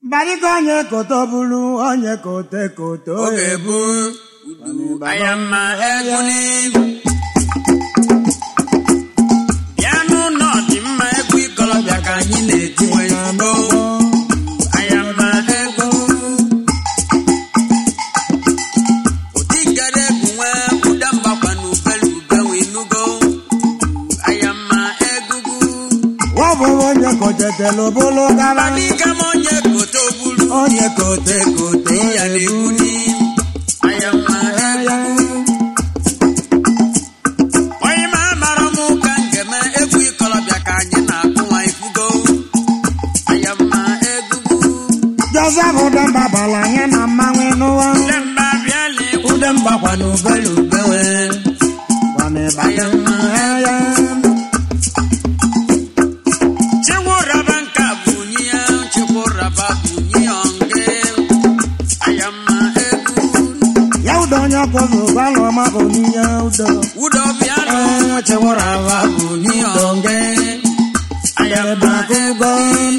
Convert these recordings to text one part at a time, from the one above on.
Barịka onye koto bụrụ onye kote koto oge bụ udu anya mma egwu n'ihu bịanụ nọ dị mma egwu ikolobịa ka anyị na-eti wee zugo anya mma egwu ụdị gara egwu nwe ụda mgbakwa na ubelu ube wee nugo anya mma egwugwu ọ bụ onye kotetelu bụrụ gara Barịka m onye koto bulu onye kote kote ya na-egwu n'ihu anya mma egwu onye ma mara m ka m ga-eme egwu ikolobịa ka anyị na-akụ nwa ifugo anya mma egwugwu Joseph Udemba bara anya na mmanwụ n'ụwa ndị mba bịala egwu Udemba kwa n'ubelu bewe kwana ịbanye ya chikwu raba nka bụ unyi ya chikwu raba bụ unyi ya onge anya mma egwu ya udo onye ọkụzụ gbalụ ọma bụ n'ihe udo udo bịala Ee, chewara aba bụ n'ihe onge anya mma egwu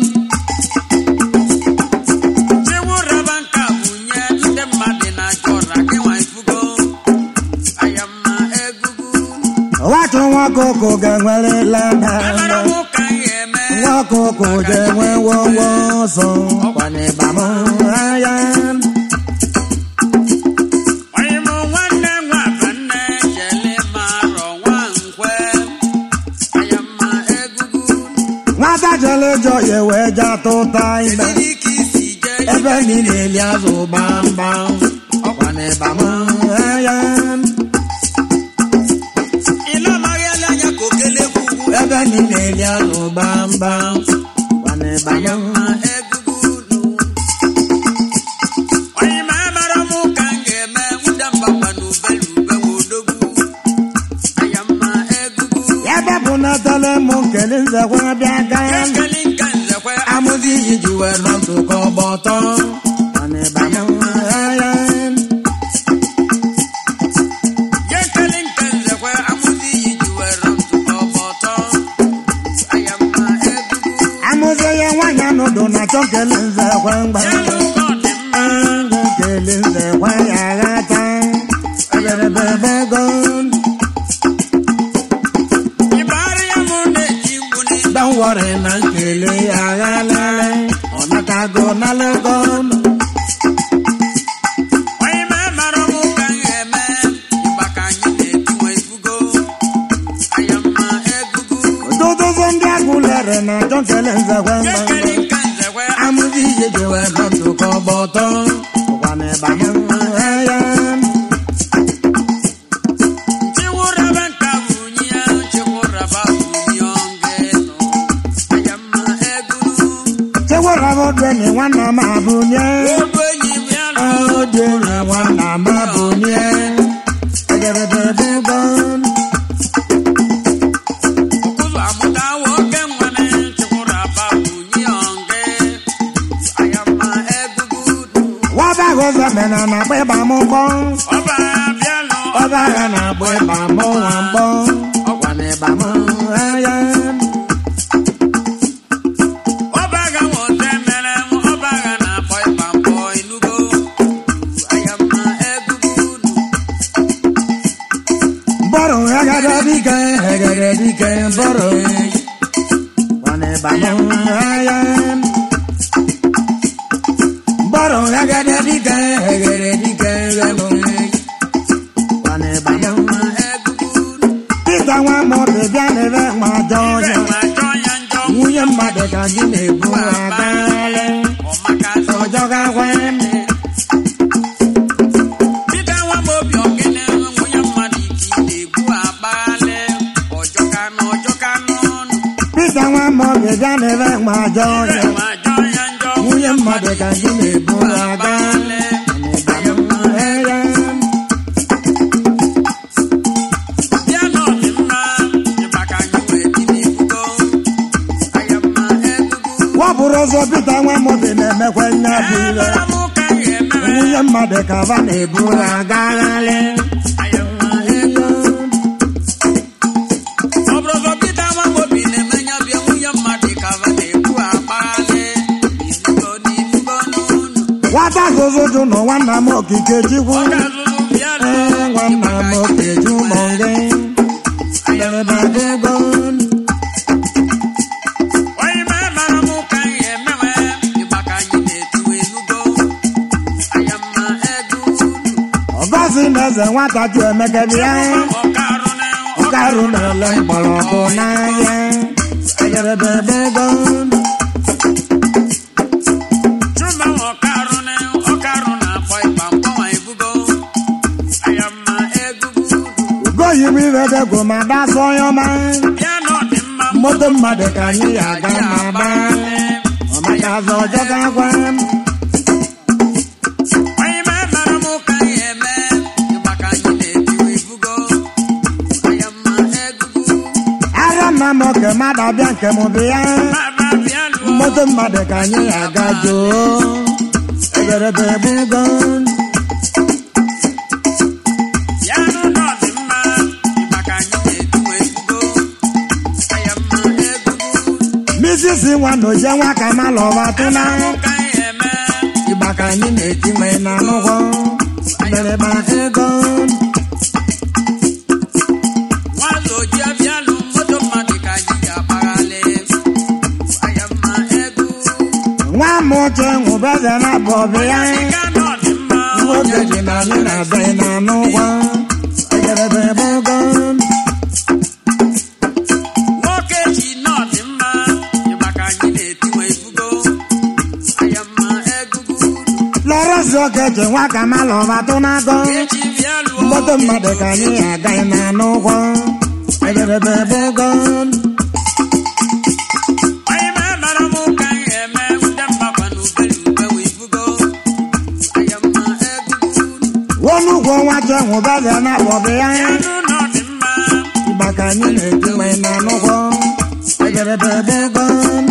chikwu raba nka bụ unyi ndị mmadụ na-achọ ọra gị nwa ifugo anya mma egwugwu nwatụ nwa ọkụkụ ga-enwere lada amara m ka m ga-eme nwa ọkụkụ ga-enwe wowo ọsọ kwana ịbam ya onye m nwanne nwa abanne jele marọ nwa nkwe anya mma egwugwu nwata jere jọ ya wee ja tụta ime Kedu ka isi jee ebe niile eli azụ gbamgbam ọkwana ịbam ya ịla amaghị ele anya ka okele gwugwu ebe niile eli azụ gbamgbam kwana anya ịbam mma egwugwu onye ma amara m ka m ga-eme nwụda mbakwa na ubelu ube nwa odogwu anya mma egwugwu ya bepụ natale m nkele nzekwa bịa gaa ekele nka nzekwe amụzi iyi ji wee nọ ntụkọ ọgba ọtọ kwana ịbam ya ya ekele nka nzekwe amụzi iyi ji were ntụkọ ọgba ọtọ anya mma egwugwu amụzi ya nwaanyị anọdụ na chọ nkele nzekwa mgba ya lụkọ dị mma nkele nzekwa ya ghata eberebebego ịbara ya mụ na-eji mgbu n'ime Don't worry na nkele ya ghalele ọ natago nalego onye ma mara mụ ka m ga-eme ịgba ka anyị na-etiwe ifugo anya mma egwugwu dodozo ndị agụlere na chọ nkele nzekwa ya mgba ekele nka nzekwe amụzi ihe jewe nọ ntụkọ ọgba ọtọ ụkwana ịbanye ya chiwuraba nka bụ unyi ya chiwuraba bụ unyi onge nọ anya mma egwuru chewerabodeni nwanna m abụnye odu enyi m ya nọ odeni nwanna m abụnye egerebebego ụzọ amụta nwoke nwane chiwuraba bụ unyi onge anya mma egwugwu wabagozo mena na agba ịba m mgbọ ọba bịalụ ọba agha na agba ịba m nwa mgbọ ọkwana ịba m ya ọba ga nwote mere ọba ga na-akpọ ịba mbọ enugo anya mma egwugwu bọrọ egede dike egede dike bọrọ ọkwana ịba m ya bọrọ egede dike egede dike ghelo ọkwana ịba m mma egwugwu Pita nwa mmadụ bịa n'ebe nwa jọ ibe ya nwa jọ ya njọ nwunye mmadụ ka gị na-ebu abalị ọmaka zọ ọjọ gakwa Pita nwa m obi ogene nwunye mmadụ ike ị na-egbu akpaghalị ọjọka na ọjọka n'ọnụ Pita nwa mmadụ bịa n'ebe nwa jọ ibe ya nwa jọ ya njọ nwunye mmadụ ka gị na-ebu abalị akpaghalị anya mma bịa n'ọdị mma ịba ka anyị wee dị n'ifugo anya mma egwugwu wapụrụ ụzọ Pita nwa mmadụ na-emekwa nya bụ ire Amara m ka m ga-emere nwunye mmadụ ka ba na-ebu agagharị anya mma egwugwu ọ bụrụ ụzọ Pita nwa m obi na-emenya bịa nwunye mmadụ ka va na-egbu akpaghalị ifugo n'ifugo nwata zụzụjụ nọ nwanna m okike chikwu ọ ga-azụzụ bịa ee nwanna m okeju mọ gị Derebe ego onye ma mara m ka anyị emewe ịgba ka anyị na-etu enugo anya mma ego ọgọzi na eze nwata ju emeke bịa ọkarụ na ọkarụ na-ele mgbọrọgwụ n'ahịa Derebe ego chuma ọkarụ na ọkarụ na-akpọ ịgba mkpọnwa ebugo anya mma ego ugoyibo iredego ma dasọ onye ọma bịa na ọ dị mma moto mmadụ ka anyị ya aga ma gbaa ọmaka azọ ọjọ ga-agwa onye ma mara m ka anyị eme ịgba ka anyị na-etu ebugo anya mma ego ara nna m oke mmadụ abịa nke m bịa baba bịa lụọ moto mmadụ ka anyị ya aga joo egerebe ebugo bịa n'ụlọ dị mma ịgba ka anyị na-etu ebugo anya mma ego misisi nwa na oje nwa ka ma lọba tụna ka anyị eme ịgba ka anyị na-eti nwe na n'ụgwọ mbereba ego nwazụ oji abịalụ moto mmadụ ka anyị ga-akpaghalị anya mma ego nwa m oche nwụbeze na bọbụ ya ịga nọ dị mma nwoke ji na anyị na-abịa na n'ụgwọ egerebe ebugo nwoke ji nọ dị mma ịgba ka anyị na-etiwe ebugo anya mma ego lọrọzi oke ji nwa ka ma lọba tụnago eji bịa lụọ mmoto mmadụ ka anyị agaghị na n'ụgwọ egerebe ebugo onye ma mara m ka anyị eme ude mmakwa na ubeli ube wee ibugo anya mma ego onugwo nwa je nwụbeze na bọbụ ya ya n'ụlọ dị mma ịgba ka anyị na-eti nwe na n'ụgwọ egerebe ebugo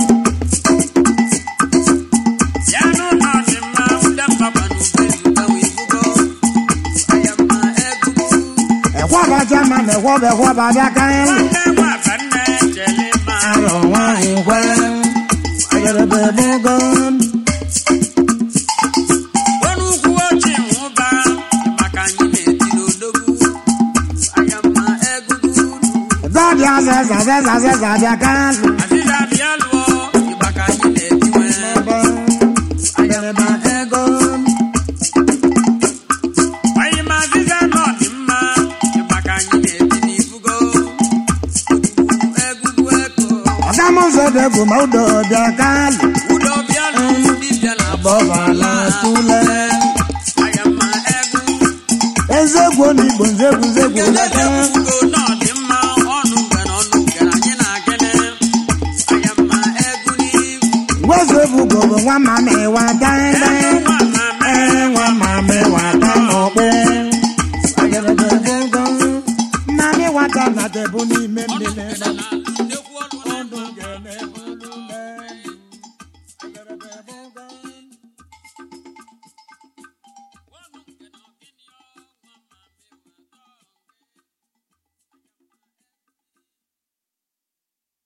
ya n'ụlọ dị mma ude mmakwa na ubeli ube wee ibugo anya mma ego ekwaba jama na ekwọba ekwọba bịa ka anyị nwanne nwata nne chele ma arọ nwaanyị nkwe egerebe ebugo onye ukwu ochi nwụba maka anyị na-eti n'odogwu anya mma ego gọdị azịza azịza azịza bịa ka anyị azịza bịa lụọ ịgba ka anyị na-eti nwe ebe egerebe ego anyị ma azịza nọ dị mma ịgba ka anyị na-eti n'ibugo egwugwu ego ọga m ụzọ dị egwu ma udo bịa ka anyị udo bịa lụọ dibịa na bọbala tule anya mma ego ezegwu n'igbo nzegwu nzegwu leta ugo nọ dị mma ọnụ ngara ọnụ ngara anyị na-agene anya mma ego n'ihu wezu ebugo bụ nwa mama ịwa dande ego nwa